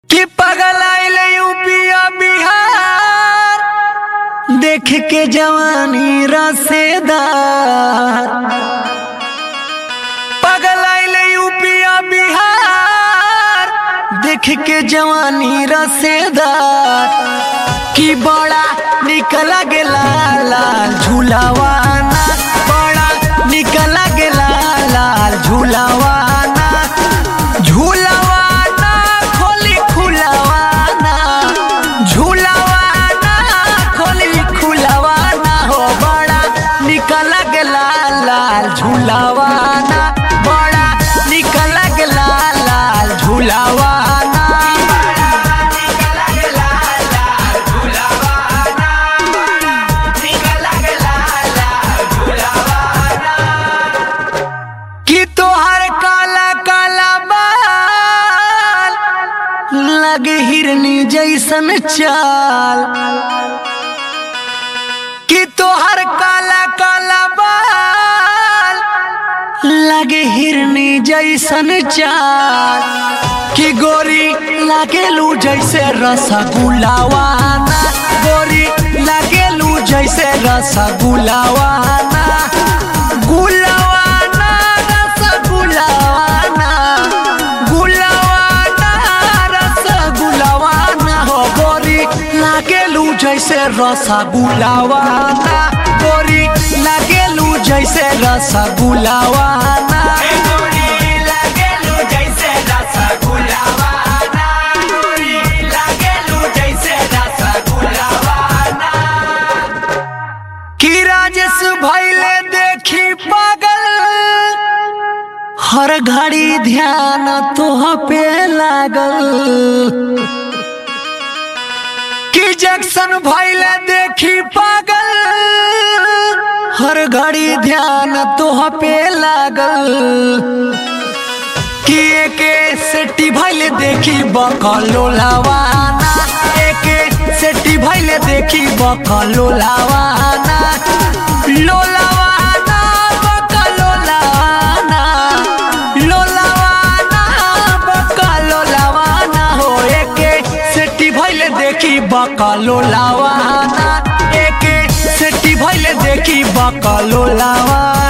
कि पगल आइल यूपिया बिहार देख के जवानी रसेदार पगल आइल यूपिया बिहार देख के जवानी रसेदार कि बड़ा निकला गेला लाल झूलावाना बड़ा निकला गेला लाल झूलावाना झूलावाना खोली खुलावाना झूलावाना खोली खुलावाना हो बड़ा निकला गेला लाल झूलावाना बड़ा निकला गेला लाल झूलावाना कि तोहर काला काला बाल लगे हिरनी जैसन चाल कि तोहर काला काला बाल लगे हिरनी जैसन चाल कि गोरी लागेलू जैसे रसगुल्लावाना गोरी लागेलू जैसे रसगुल्लावाना गुलावाना रसगुल्लावाना गुलावाना रसगुल्लावाना हो गोरी लागेलू जैसे रसगुल्लावाना गोरी लागेलू जैसे रसगुल्लावाना कि राजेश भैले देखी पागल हर घड़ी ध्यान तोह पे लागल कि जैक्सन भैले देखी पागल हर घड़ी ध्यान तोह पे लागल कि एके सेटी भैले देखी बकलो लावाना एके सेटी भैले देखी बकलो लावाना लोलावाना बकलो लावाना लोलावाना बकलो लावाना हो एके सेटी भैले देखी बकलो लावाना एके सेटी भैले देखी बकलो लावाना